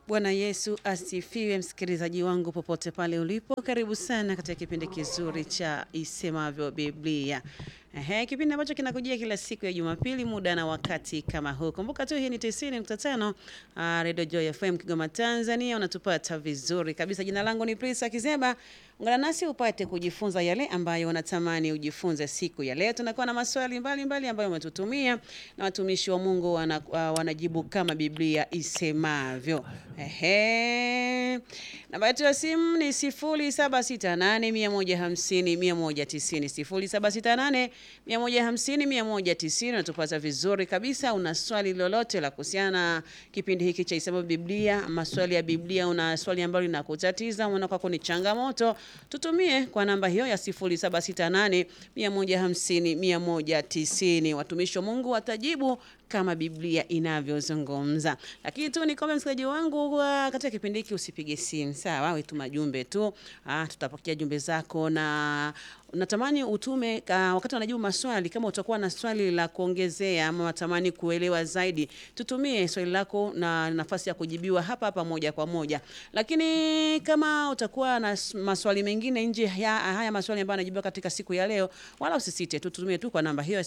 Bwana Yesu asifiwe, msikilizaji wangu popote pale ulipo, karibu sana katika kipindi kizuri cha Isemavyo Biblia. Ehe, kipindi ambacho kinakujia kila siku ya Jumapili muda na wakati kama huu. Kumbuka tu hii ni 90.5 uh, Radio Joy FM Kigoma Tanzania, unatupata vizuri kabisa. Jina langu ni Prisa Kizeba. Ungana nasi upate kujifunza yale ambayo unatamani ujifunze siku ya leo. Tunakuwa na maswali mbalimbali mbali ambayo umetutumia na watumishi wa Mungu wana, uh, wanajibu kama Biblia isemavyo. Ehe. Namba yetu ya simu ni 0768150190 0768150190 unatupata vizuri kabisa. Una swali lolote la kuhusiana na kipindi hiki cha Isemavyo Biblia, maswali ya Biblia, una swali ambalo linakutatiza, unaona kwako ni changamoto, tutumie kwa namba hiyo ya 0768150190. Watumishi wa Mungu watajibu kama Biblia inavyozungumza. Lakini tu nikombe msikilizaji wangu wa katika kipindi hiki usipige simu, sawa? Wewe tuma jumbe tu. Ah, tutapokea jumbe zako na natamani utume uh, wakati wanajibu maswali. Kama utakuwa na swali la kuongezea ama unatamani kuelewa zaidi, tutumie swali lako na nafasi ya kujibiwa hapa hapa moja kwa moja. Lakini kama utakuwa na maswali mengine nje ya haya maswali ambayo yanajibiwa katika siku ya leo, wala usisite, tutumie tu kwa namba hiyo ya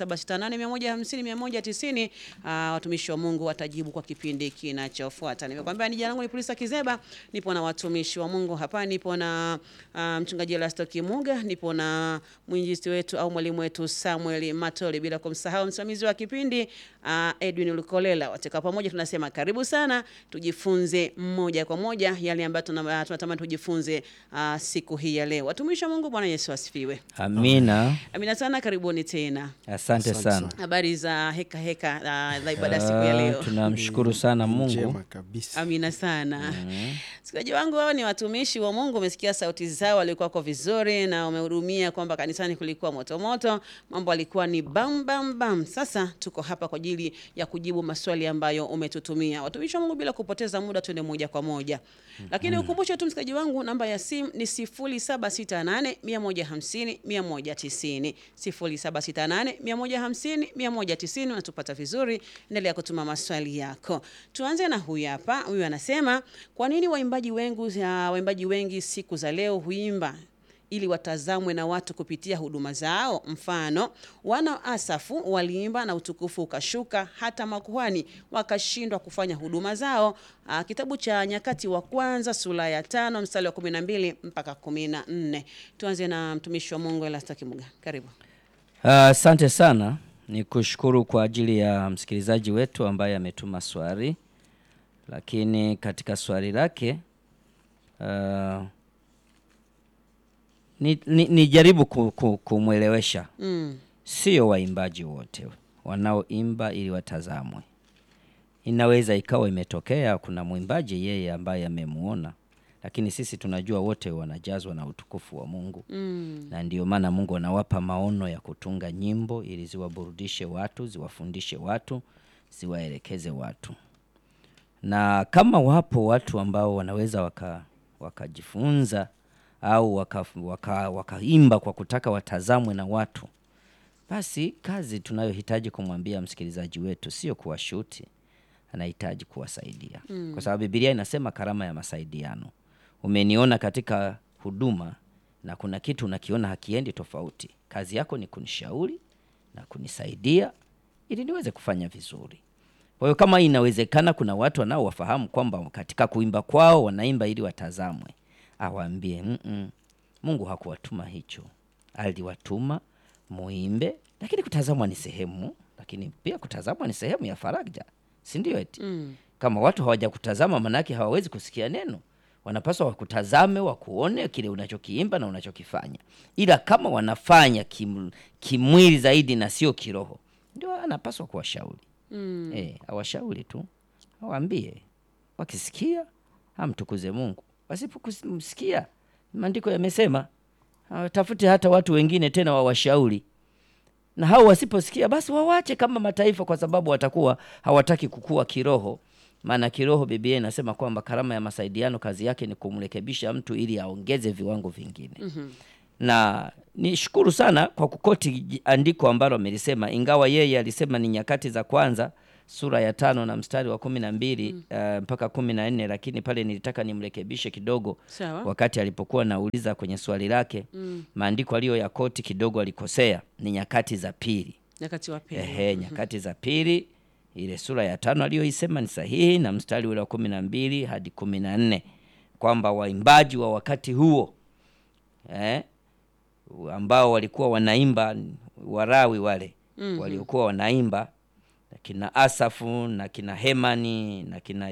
0768150190. Uh, watumishi wa Mungu watajibu kwa kipindi kinachofuata. Nimekwambia ni jina langu ni Polisa Kizeba, nipo na watumishi wa Mungu hapa, nipo na uh, mchungaji Elasto Kimuga, nipo na mwinjilisti wetu au mwalimu wetu Samuel Matole, bila kumsahau msimamizi wa kipindi uh, Edwin Lukolela. Wote kwa pamoja tunasema karibu sana, tujifunze moja kwa moja yale ambayo tunatamani tujifunze uh, siku hii ya leo. Watumishi wa Mungu, Bwana Yesu asifiwe. Amina. Amina sana, karibuni tena. Asante Asante sana. sana. Habari za heka heka uh, za ibada siku ya leo. Ah, Tunamshukuru sana Mungu. Njema kabisa. Amina sana. Msikilizaji wangu, wao ni watumishi wa Mungu, umesikia sauti zao, walikuwa kwa vizuri na umehudumia kwamba kanisani kulikuwa moto moto, mambo alikuwa ni bam bam bam. Sasa tuko hapa kwa ajili ya kujibu maswali ambayo umetutumia. Watumishi wa Mungu, bila kupoteza muda, tuende moja kwa moja. Lakini ukumbushe tu msikilizaji wangu, namba ya simu ni 0768 150 190. 0768 150 190, unatupata vizuri. Endelea kutuma maswali yako. Tuanze na huyu hapa. Huyu anasema kwa nini waimbaji wengi, waimbaji wengi siku za leo huimba ili watazamwe na watu kupitia huduma zao. Mfano, wana Asafu waliimba na utukufu ukashuka, hata makuhani wakashindwa kufanya huduma zao. Aa, kitabu cha Nyakati wa Kwanza sura ya tano mstari wa kumi na mbili mpaka kumi na nne. Tuanze na mtumishi wa Mungu Elasto Kimuga, karibu. Ah, Asante sana, ni kushukuru kwa ajili ya msikilizaji wetu ambaye ametuma swali, lakini katika swali lake ah, ni, ni, nijaribu ku, ku, kumwelewesha Mm. sio waimbaji wote wanaoimba ili watazamwe. Inaweza ikawa imetokea kuna mwimbaji yeye ambaye amemuona, lakini sisi tunajua wote wanajazwa na utukufu wa Mungu Mm. na ndio maana Mungu anawapa maono ya kutunga nyimbo ili ziwaburudishe watu, ziwafundishe watu, ziwaelekeze watu. Na kama wapo watu ambao wanaweza waka wakajifunza au wakaimba waka, wakaimba kwa kutaka watazamwe na watu, basi kazi tunayohitaji kumwambia msikilizaji wetu sio kuwashuti, anahitaji kuwasaidia kwa sababu Biblia inasema karama ya masaidiano. Umeniona katika huduma na kuna kitu unakiona hakiendi tofauti, kazi yako ni kunishauri na kunisaidia ili niweze kufanya vizuri. Kwa hiyo kama inawezekana, kuna watu wanaowafahamu kwamba katika kuimba kwao wanaimba ili watazamwe, awaambie mm -mm, Mungu hakuwatuma hicho, aliwatuma muimbe, lakini kutazamwa ni sehemu, lakini pia kutazamwa ni sehemu ya faraja, si ndio? Eti Mm. kama watu hawajakutazama, manake hawawezi kusikia neno. Wanapaswa wakutazame, wakuone kile unachokiimba na unachokifanya, ila kama wanafanya kim, kimwili zaidi na sio kiroho, ndio anapaswa kuwashauri Mm. eh, awashauri tu, awaambie, wakisikia amtukuze Mungu, wasipokumsikia maandiko yamesema awatafute hata watu wengine tena wawashauri na hao wasiposikia basi wawache kama mataifa, kwa sababu watakuwa hawataki kukua kiroho. Maana kiroho Biblia inasema kwamba karama ya masaidiano kazi yake ni kumrekebisha mtu ili aongeze viwango vingine. Na nishukuru sana kwa kukoti andiko ambalo amelisema, ingawa yeye alisema ni Nyakati za Kwanza sura ya tano na mstari wa kumi na mbili uh, mpaka kumi na nne lakini pale nilitaka nimrekebishe kidogo Sawa. wakati alipokuwa nauliza kwenye swali lake maandiko aliyo ya koti kidogo alikosea ni nyakati za pili Nyakati wa pili. Ehe, nyakati za pili ile sura ya tano aliyoisema ni sahihi na mstari ule wa kumi na mbili hadi kumi na nne kwamba waimbaji wa wakati huo eh, ambao walikuwa wanaimba Warawi wale waliokuwa wanaimba na kina Asafu na kina Hemani na kina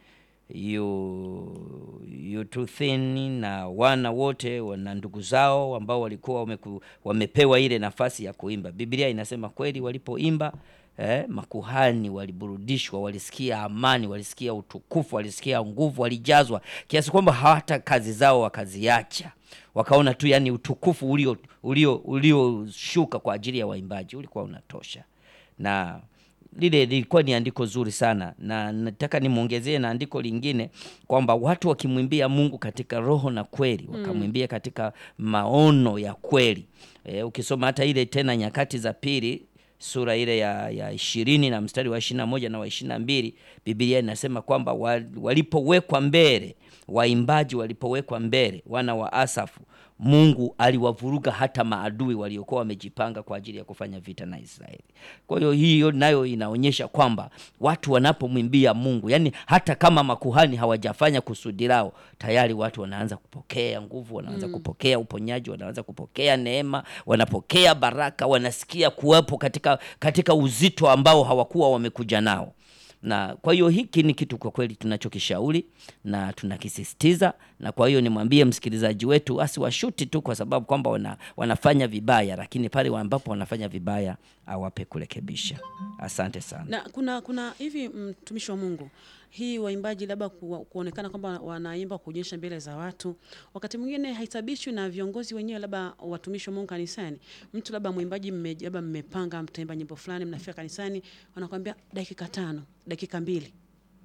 yu Yututhini na wana wote na ndugu zao ambao walikuwa wameku, wamepewa ile nafasi ya kuimba. Biblia inasema kweli walipoimba eh, makuhani waliburudishwa, walisikia amani, walisikia utukufu, walisikia nguvu, walijazwa kiasi kwamba hata kazi zao wakaziacha, wakaona tu yani utukufu ulio ulio ulioshuka kwa ajili ya waimbaji ulikuwa unatosha na lile lilikuwa ni andiko zuri sana, na nataka nimwongezee na andiko lingine kwamba watu wakimwimbia Mungu katika roho na kweli, wakamwimbia katika maono ya kweli. E, ukisoma hata ile tena Nyakati za Pili sura ile ya, ya ishirini na mstari wa ishirini na moja na wa ishirini na mbili Biblia inasema kwamba wa- walipowekwa mbele, waimbaji walipowekwa mbele, wana wa Asafu, Mungu aliwavuruga hata maadui waliokuwa wamejipanga kwa ajili ya kufanya vita na Israeli. Kwa hiyo hiyo nayo inaonyesha kwamba watu wanapomwimbia Mungu, yani hata kama makuhani hawajafanya kusudi lao, tayari watu wanaanza kupokea nguvu, wanaanza kupokea uponyaji, wanaanza kupokea neema, wanapokea baraka, wanasikia kuwepo katika, katika uzito ambao hawakuwa wamekuja nao na kwa hiyo hiki ni kitu kwa kweli tunachokishauri na tunakisisitiza, na kwa hiyo nimwambie msikilizaji wetu asiwashuti tu kwa sababu kwamba wana, wanafanya vibaya, lakini pale ambapo wanafanya vibaya awape kurekebisha. Asante sana. Na kuna kuna hivi mtumishi wa Mungu, hii waimbaji labda ku, kuonekana kwamba wanaimba kuonyesha mbele za watu, wakati mwingine haitabishwi na viongozi wenyewe, labda watumishi wa Mungu kanisani. Mtu labda mwimbaji mme, labda mmepanga mtaimba nyimbo fulani, mnafika kanisani, wanakwambia dakika tano, dakika mbili.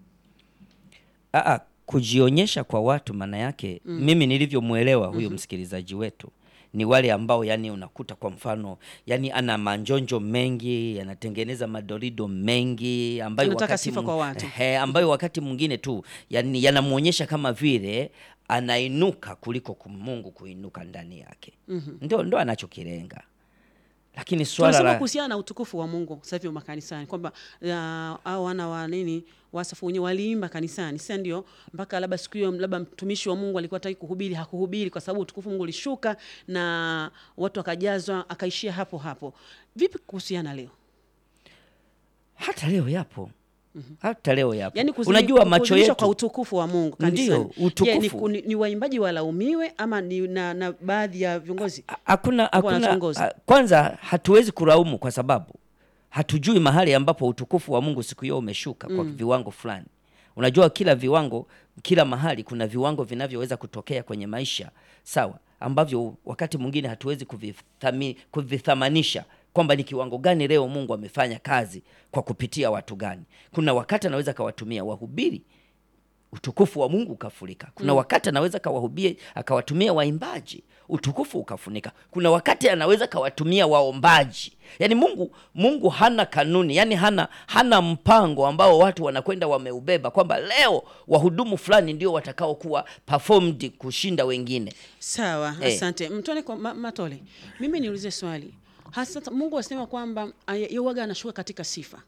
Aa, kujionyesha kwa watu maana yake mimi nilivyomwelewa huyo msikilizaji wetu ni wale ambao yani unakuta kwa mfano yani ana manjonjo mengi anatengeneza madorido mengi ambayo Anataka wakati sifa mu- kwa watu. Ehe, ambayo wakati mwingine tu yani yanamwonyesha kama vile anainuka kuliko kum- Mungu kuinuka ndani yake ndo, ndo anachokilenga lakini swala Tunasema la kuhusiana na utukufu wa Mungu sasa hivi makanisani kwamba uh, au wana wa nini wasafu wenyewe waliimba kanisani, sasa ndio mpaka labda siku hiyo labda mtumishi wa Mungu alikuwa hataki kuhubiri, hakuhubiri kwa sababu utukufu wa Mungu ulishuka na watu wakajazwa, akaishia hapo hapo. Vipi kuhusiana leo? hata leo yapo hata leo yapo Yaani kuzimi- unajua macho kudhihirishwa yetu kwa utukufu wa Mungu kanisani. Ndio, utukufu. Je, ni, ku- ni, ni waimbaji walaumiwe ama ni na, na baadhi ya viongozi? hakuna hakuna wanatuongoza. a- kwanza hatuwezi kulaumu kwa sababu hatujui mahali ambapo utukufu wa Mungu siku hiyo umeshuka kwa viwango fulani. Unajua kila viwango, kila mahali kuna viwango vinavyoweza kutokea kwenye maisha, sawa, ambavyo wakati mwingine hatuwezi kuvithami, kuvithamanisha kwamba ni kiwango gani leo Mungu amefanya kazi kwa kupitia watu gani. Kuna wakati anaweza akawatumia wahubiri utukufu wa Mungu ukafurika. Kuna wakati anaweza kawahubie akawatumia waimbaji utukufu ukafunika. Kuna wakati anaweza kawatumia waombaji. Yaani Mungu Mungu hana kanuni, yani hana hana mpango ambao watu wanakwenda wameubeba kwamba leo wahudumu fulani ndio watakaokuwa performed kushinda wengine. Sawa, Eh. asante. Mtole kwa ma, Matole. Mimi niulize swali. Hasa Mungu asema kwamba yeye waga anashuka katika sifa.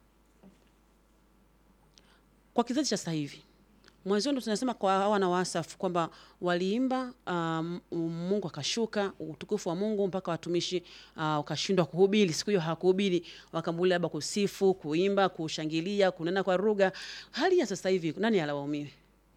Kwa kizazi cha sasa hivi. Mwanzo ndo tunasema kwa hawa na Wasafu kwamba waliimba um, Mungu akashuka utukufu wa Mungu mpaka watumishi uh, ukashindwa kuhubiri. Siku hiyo hawakuhubiri, wakambulia labda kusifu, kuimba, kushangilia, kunena kwa lugha. Hali ya sasa hivi nani alawaumiwe?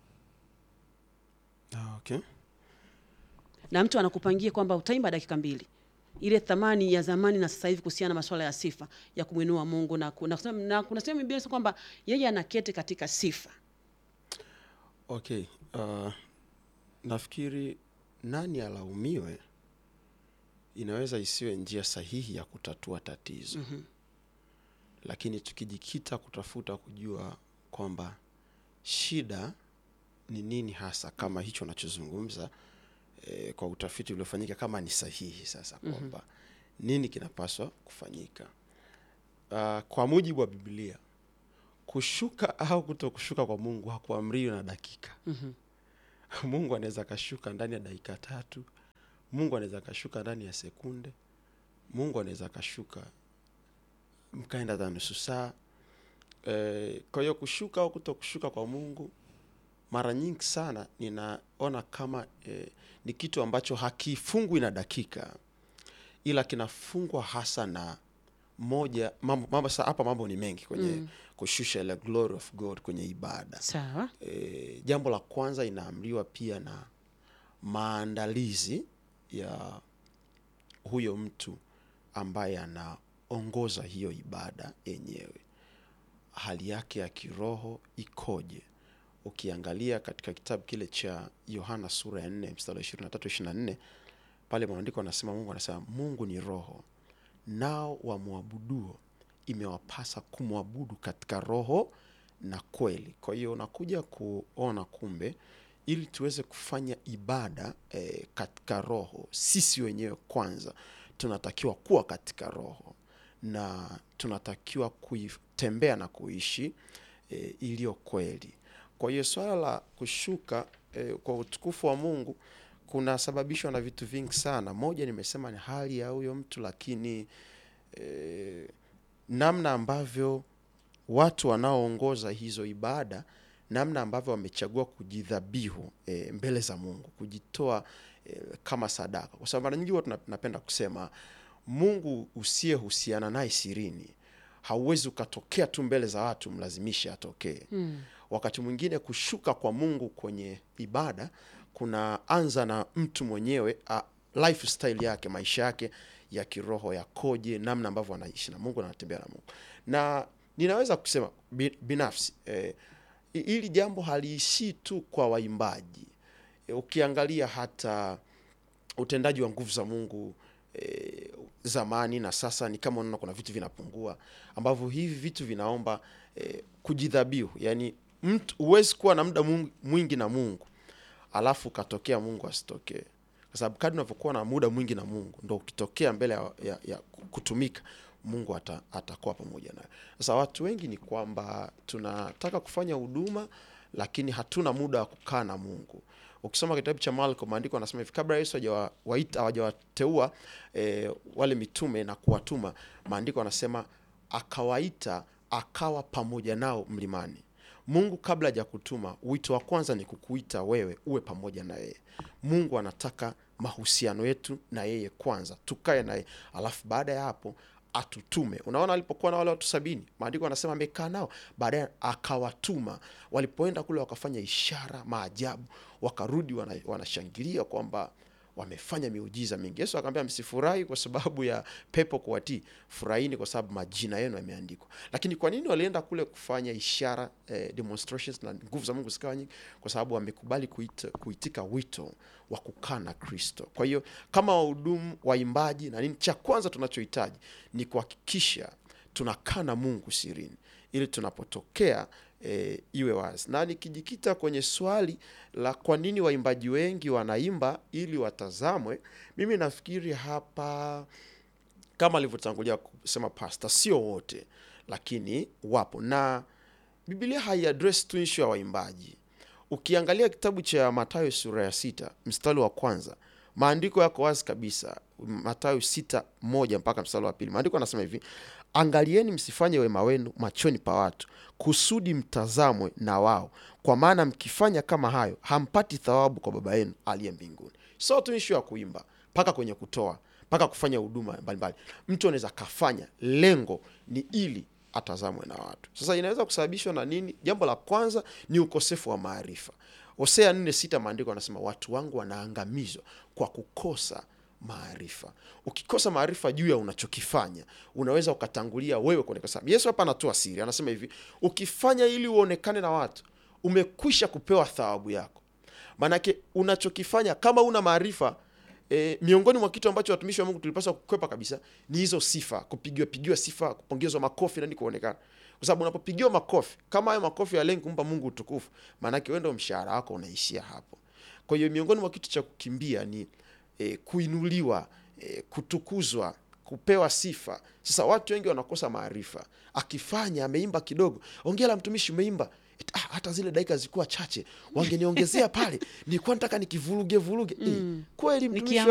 Ah, okay. na mtu anakupangia kwamba utaimba dakika mbili ile thamani ya zamani na sasa hivi kuhusiana na masuala ya sifa ya kumwinua Mungu na, ku- na, kusema- na kuna sehemu Biblia inasema kwamba yeye anaketi katika sifa. Okay. Uh, nafikiri nani alaumiwe inaweza isiwe njia sahihi ya kutatua tatizo. Lakini tukijikita kutafuta kujua kwamba shida ni nini hasa, kama hicho nachozungumza eh, kwa utafiti uliofanyika kama ni sahihi sasa, kwamba nini kinapaswa kufanyika. Uh, kwa mujibu wa Biblia kushuka au kuto kushuka kwa mungu hakuamriwi na dakika mungu anaweza akashuka ndani ya dakika tatu mungu anaweza akashuka ndani ya sekunde mungu anaweza akashuka mkaenda hata nusu saa e, kwa hiyo kushuka au kuto kushuka kwa mungu mara nyingi sana ninaona kama e, ni kitu ambacho hakifungwi na dakika ila kinafungwa hasa na moja mambo, mambo sa- hapa mambo ni mengi kwenye mm. kushusha ile glory of god kwenye ibada sawa e, jambo la kwanza inaamriwa pia na maandalizi ya huyo mtu ambaye anaongoza hiyo ibada yenyewe hali yake ya kiroho ikoje ukiangalia katika kitabu kile cha yohana sura ya 4 mstari wa 23 24 pale maandiko anasema mungu anasema mungu ni roho nao wamwabuduo imewapasa kumwabudu katika roho na kweli kwa hiyo unakuja kuona kumbe ili tuweze kufanya ibada eh, katika roho sisi wenyewe kwanza tunatakiwa kuwa katika roho na tunatakiwa kuitembea na kuishi e, iliyo kweli kwa hiyo swala la kushuka e, kwa utukufu wa mungu kunasababishwa na vitu vingi sana moja nimesema ni hali ya huyo mtu lakini e, namna ambavyo watu wanaoongoza hizo ibada namna ambavyo wamechagua kujidhabihu e, mbele za mungu kujitoa e, kama sadaka kwa sababu mara nyingi huwa tuna- tunapenda kusema mungu usiyehusiana naye sirini hauwezi ukatokea tu mbele za watu mlazimishe atokee mm. wakati mwingine kushuka kwa mungu kwenye ibada kunaanza na mtu mwenyewe a, lifestyle yake maisha yake ya kiroho yakoje namna ambavyo anaishi na mungu na anatembea na mungu na ninaweza kusema bi- binafsi eh, hi- hili jambo haliishii tu kwa waimbaji e, ukiangalia hata utendaji wa nguvu za mungu e, zamani na sasa ni kama unaona kuna vitu vinapungua ambavyo hivi vitu vinaomba e, kujidhabihu yani mtu huwezi kuwa na muda mwingi- mwingi na mungu alafu ukatokea mungu asitokee kwa sababu kadri unavyokuwa na muda mwingi na mungu ndo ukitokea mbele ya, ya, ya kutumika mungu ata, atakuwa pamoja nayo sasa watu wengi ni kwamba tunataka kufanya huduma lakini hatuna muda wa kukaa na mungu ukisoma kitabu cha marko maandiko anasema hivi kabla yesu hajawa- waita- hawajawateua e, wale mitume na kuwatuma maandiko anasema akawaita akawa pamoja nao mlimani mungu kabla haja kutuma wito wa kwanza ni kukuita wewe uwe pamoja na yeye mungu anataka mahusiano yetu na yeye kwanza tukae naye alafu baada ya hapo atutume unaona alipokuwa na wale watu sabini maandiko anasema amekaa nao baadaye akawatuma walipoenda kule wakafanya ishara maajabu wakarudi wana- wanashangilia kwamba wamefanya miujiza mingi yesu akaambia msifurahi kwa sababu ya pepo kuwatii furahini kwa sababu majina yenu yameandikwa lakini kwa nini walienda kule kufanya ishara eh, demonstrations na nguvu za mungu zikawa nyingi kwa sababu wamekubali kuita, kuitika wito wa kukaa na kristo kwa hiyo kama wahudumu waimbaji na nini cha kwanza tunachohitaji ni kuhakikisha tunakaa na mungu sirini ili tunapotokea e, iwe wazi na nikijikita kwenye swali la kwa nini waimbaji wengi wanaimba ili watazamwe mimi nafikiri hapa kama alivyotangulia kusema pasta sio wote lakini wapo na biblia haiadres tu ishu ya waimbaji ukiangalia kitabu cha matayo sura ya sita mstari wa kwanza maandiko yako wazi kabisa matayo sita moja mpaka mstari wa pili maandiko anasema hivi angalieni msifanye wema wenu machoni pa watu kusudi mtazamwe na wao kwa maana mkifanya kama hayo hampati thawabu kwa baba yenu aliye mbinguni so tu ishu ya kuimba mpaka kwenye kutoa mpaka kufanya huduma mbalimbali mtu anaweza kafanya lengo ni ili atazamwe na watu sasa inaweza kusababishwa na nini jambo la kwanza ni ukosefu wa maarifa hosea nne sita maandiko anasema watu wangu wanaangamizwa kwa kukosa maarifa ukikosa maarifa juu ya unachokifanya unaweza ukatangulia wewe kuonekana sababu yesu hapa anatoa siri anasema hivi ukifanya ili uonekane na watu umekwisha kupewa thawabu yako maanake unachokifanya kama una maarifa e, miongoni mwa kitu ambacho watumishi wa mungu tulipaswa kukwepa kabisa ni hizo sifa kupigiwa pigiwa sifa kupongezwa makofi nani kuonekana kwa sababu unapopigiwa makofi kama hayo makofi yalengi kumpa mungu utukufu maanake wendo mshahara wako unaishia hapo kwa hiyo miongoni mwa kitu cha kukimbia ni e, kuinuliwa e, kutukuzwa kupewa sifa. Sasa watu wengi wanakosa maarifa. Akifanya ameimba kidogo, ongera mtumishi, umeimba Et, ah, hata zile dakika zilikuwa chache, wangeniongezea pale, nilikuwa nataka nikivuruge vuruge. Eh, kweli mtumishi wa